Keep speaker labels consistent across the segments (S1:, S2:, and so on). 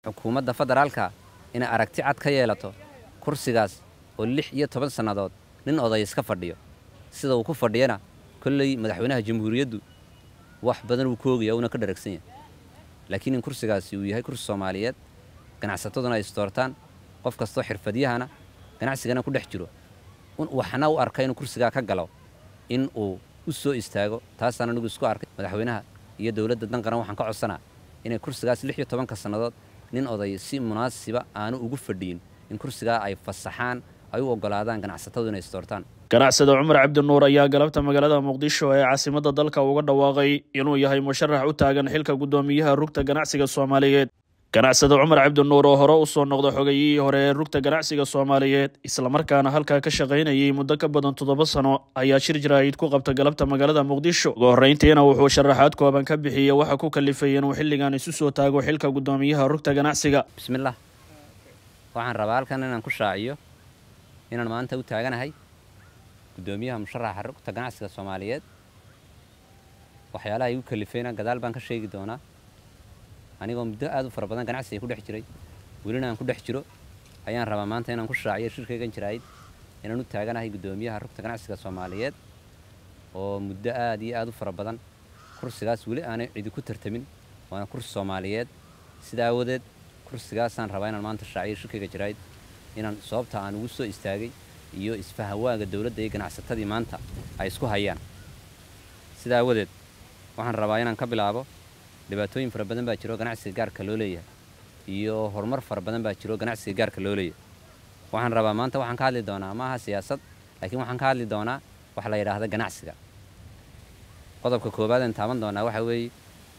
S1: xukuumadda federaalka inay aragti cad ka yeelato kursigaas oo lix iyo toban sannadood nin oday iska fadhiyo sida uu ku fadhiyana kolley madaxweynaha jamhuuriyaddu wax badan uu ka ogaya uuna ka dharagsan yahay laakiin in kursigaasi uu yahay kursi soomaaliyeed ganacsataduna ay istoortaan qof kastoo xirfadyahana ganacsigana ku dhex jiro waxna u arka inuu kursigaa ka galo in uu u soo istaago taasaan anigu isku arkay madaxweynaha iyo dowladda danqaran waxaan ka codsanaa inay kursigaas lix iyo tobanka sannadood nin oday si munaasiba aanu ugu fadhiyin in kursigaa ay fasaxaan ay u oggolaadaan ganacsatadu inay istoortaan
S2: ganacsada cumar cabdinuur ayaa galabta magaalada muqdisho ee caasimadda dalka uga dhawaaqay inuu yahay musharax u taagan xilka guddoomiyaha rugta ganacsiga soomaaliyeed ganacsada cumar cabdinuur oo hore u soo noqda xogayihii hore ee rugta ganacsiga soomaaliyeed islamarkaana halkaa ka shaqaynayay muddo ka badan toddoba sano ayaa shir jaraa'id ku qabta galabta magaalada muqdisho ugu horrayntiina wuxuu sharaxaad kooban ka bixiyey waxa ku kalifay inuu xilligan isu soo taago xilka guddoomiyaha rugta ganacsiga
S1: bismillaah waxaan rabaa halkan inaan ku shaaciyo inaan maanta u taaganahay guddoomiyaha musharaxa rugta ganacsiga soomaaliyeed waxyaalaha igu kalifayna gadaal baan ka sheegi doonaa anigoo muddo aad u fara badan ganacsiga ku dhex jiray welina aan ku dhex jiro ayaan rabaa maanta inaan ku shaaciyo shirkaygan jiraayid inaan u taaganahay guddoomiyaha rugta ganacsiga soomaaliyeed oo muddo aad iyo aad u fara badan kursigaas weli aanay cidi ku tartamin waana kursi soomaaliyeed sida aawadeed kursigaasaan rabaa inaan maanta shaaciyo shirkayga jiraayid inaan sababta aan ugu soo istaagay iyo isfahawaaga dowladda iyo ganacsatadii maanta ay isku hayaan sida aawadeed waxaan rabaa inaan ka bilaabo dhibaatooyin fara badan baa jiro ganacsiga gaarka loo leeyahay iyo horumar fara badan baa jiro ganacsiga gaarka loo leeyahay waxaan rabaa maanta waxaan ka hadli doonaa ma aha siyaasad laakiin waxaan ka hadli doonaa wax la yidhaahda ganacsiga qodobka koowaad aan taaban doonaa waxa weeye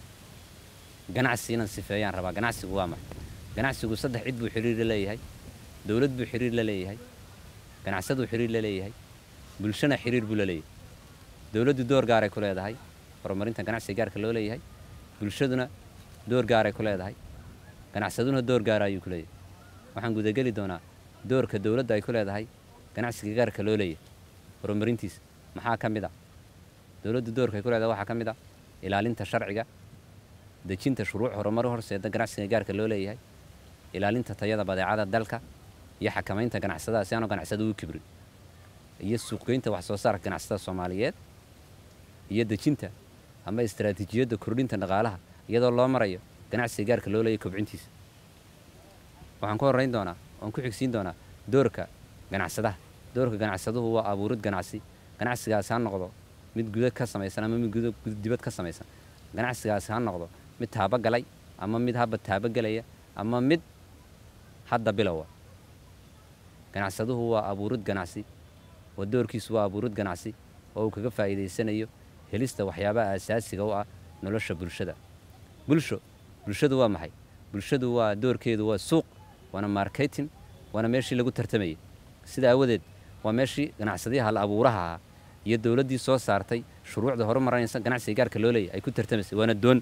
S1: ganacsi inaan sifeeyaan rabaa ganacsigu waa maxay ganacsigu saddex cid buu xiriir la leeyahay dowlad buu xiriir la leeyahay ganacsaduu xiriir la leeyahay bulshana xiriir buu la leeyahay dowladdu door gaaray ku leedahay horumarinta ganacsiga gaarka loo leeyahay bulshaduna door gaaray ku leedahay ganacsaduna door gaara ayuu ku leeyahay waxaan gudageli doonaa doorka dowladda ay ku leedahay ganacsiga gaarka loo leeyahay horumarintiisa maxaa ka mid a dowladdu doorka ay ku leedahay waxaa ka mid a ilaalinta sharciga dejinta shuruuc horumar horseeda ganacsiga gaarka loo leeyahay ilaalinta tayada badeecada dalka iyo xakamaynta ganacsadaha si aanu ganacsada u kibrin iyo suuqgeynta wax soo saarka ganacsatada soomaaliyeed iyo dejinta ama istaraatiijiyadda kordhinta dhaqaalaha iyadoo loo marayo ganacsiga gaarka loo leeyahy kobcintiisa waxaan ku horrayn doonaa oan ku xigsiin doonaa doorka ganacsadaha doorka ganacsaduhu waa abuurid ganacsi ganacsigaasi ha noqdo mid guda ka samaysan ama mid dibad ka samaysan ganacsigaasi ha noqdo mid taabagalay ama mid haba taabagelaya ama mid hadda bilowa ganacsaduhu waa abuurid ganacsi oo doorkiisu waa abuurid ganacsi oo uu kaga faa'iidaysanayo helista waxyaabaha asaasiga u ah nolosha bulshada bulsho bulshadu waa maxay bulshadu waa doorkeedu waa suuq waana marketing waana meeshii lagu tartamayay sida aawadeed waa meeshii ganacsadayaha la abuuraha ahaa iyo dowladdii soo saartay shuruucda horumarinaysa ganacsiga gaarka loo leeyahy ay ku tartamaysay waana doon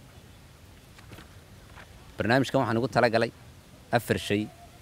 S1: barnaamijkan waxaan ugu talagalay afar shay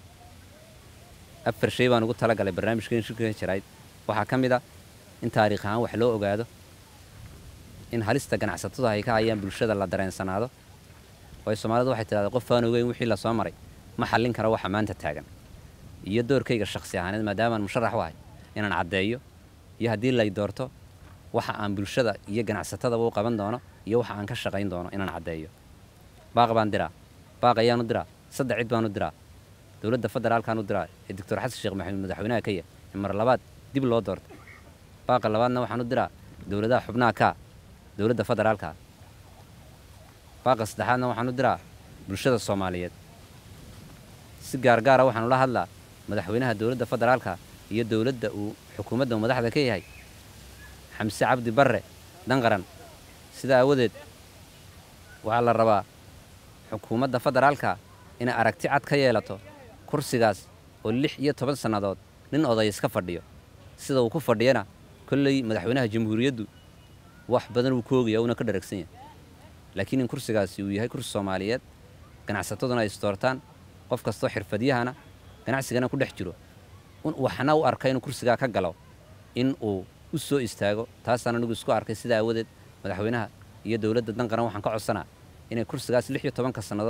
S1: afar shay baan ugu talagalay barnaamijkan shirka jarayd waxaa ka mid a in taariikh ahaan wax loo ogaado in halista ganacsatadu ay ka hayaan bulshada la dareensanaado waayo soomaalidu waxay tidhahdaa qof aan ogeyn wixii la soo maray ma xallin karo waxa maanta taagan iyo doorkayga shakhsi ahaaneed maadaamaan musharax u ahay inaan caddeeyo iyo haddii lay doorto waxa aan bulshada iyo ganacsatadaba u qaban doono iyo waxa aan ka shaqayn doono inaan caddeeyo baaq baan diraa baaq ayaan u diraa saddex cid baan u diraa dowladda federaalkaan u diraa ee doctor xasan sheekh maxamuud madaxweynaha kenya ee mar labaad dib loo doortay baaqa labaadna waxaan u diraa dowladaha xubnaha kaa dowladda federaalka baaqa saddexaadna waxaan u diraa bulshada soomaaliyeed si gaargaara waxaan ula hadlaa madaxweynaha dowladda federaalka iyo dowladda uu xukuumadda uu madaxda ka yahay xamse cabdi barre danqaran sida aawadeed waxaa la rabaa xukuumadda federaalka inay aragti cad ka yeelato kursigaas oo lix iyo toban sannadood nin oday iska fadhiyo sida uu ku fadhiyana kolley madaxweynaha jamhuuriyaddu wax badan uu ka ogaya uuna ka dharagsan yahay laakiin in kursigaasi uu yahay kursi soomaaliyeed ganacsataduna ay istoortaan qof kastoo xirfadyahana ganacsigana ku dhex jiro waxna u arka inuu kursigaa ka galo in uu u soo istaago taasaan anigu isku arkay sida aawadeed madaxweynaha iyo dowladda danqaran waxaan ka codsanaa inay kursigaas lix iyo tobanka sannadood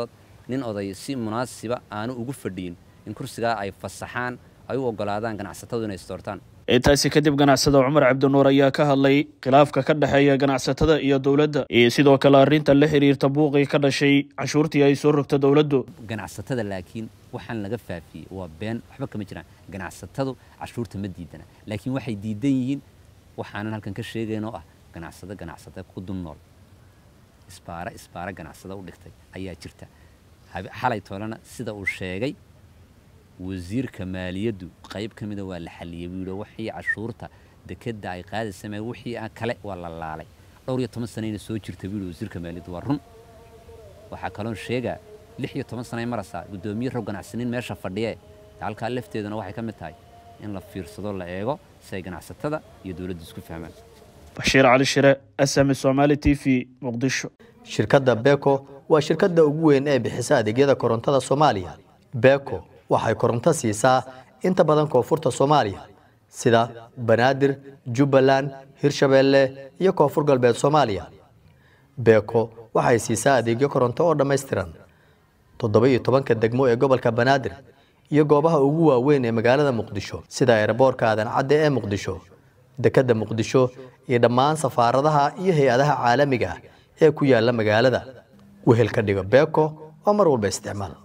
S1: nin oday si munaasiba aanu ugu fadhiyin in kursigaa ay fasaxaan ay u oggolaadaan ganacsatadu inay isdoortaan
S2: intaasi kadib ganacsada cumar cabdinuur ayaa ka hadlay khilaafka ka dhexeeya ganacsatada iyo dowladda iyo sidoo kale arrinta la xiriirta buuqii ka dhashay canshuurtii ay soo rogta dowladdu
S1: ganacsatada laakiin waxaan laga faafiyey waa been waxba kama jiraan ganacsatadu cashuurta ma diidana laakiin waxay diidan yihiin waxaanan halkan ka sheegayn oo ah ganacsado ganacsada ku dul nool isbaara isbaara ganacsada u dhigtay ayaa jirta xalay toolena sida uu sheegay wasiirka maaliyaddu qayb ka mida waa la xalliyey buu yidhi wixii cashuurta dekedda ay qaadaysa mee wixii kale waa la laalay dhowr iyo toban sanayna soo jirta buu yidhi wasiirka maaliyaddu waa run waxaa kaloon sheegaa lix iyo toban sanay maraysaa guddoomiye rog ganacsaniin meesha fadhiyee halkaa lafteeduna waxay ka mid tahay in la fiirsado la eego si ay ganacsatada iyo dowladdu isku fahmaan
S2: bashiir cali shire sm somaali t v muqdisho
S3: shirkadda beko waa shirkadda ugu weyn ee bixisa adeegyada korontada soomaaliya beko waxay koronto siisaa inta badan koonfurta soomaaliya sida banaadir jubbaland hirshabeelle iyo koonfur galbeed soomaaliya beko waxay siisaa adeegyo koronto oo dhammaystiran toddoba iyo tobanka degmo ee gobolka banaadir iyo goobaha ugu waaweyn ee magaalada muqdisho sida eeraboorka aadan cadde ee muqdisho dekedda muqdisho iyo dhammaan safaaradaha iyo hay-adaha caalamiga ah ee ku yaala magaalada wehel ka dhigo beko waa mar walba isticmaal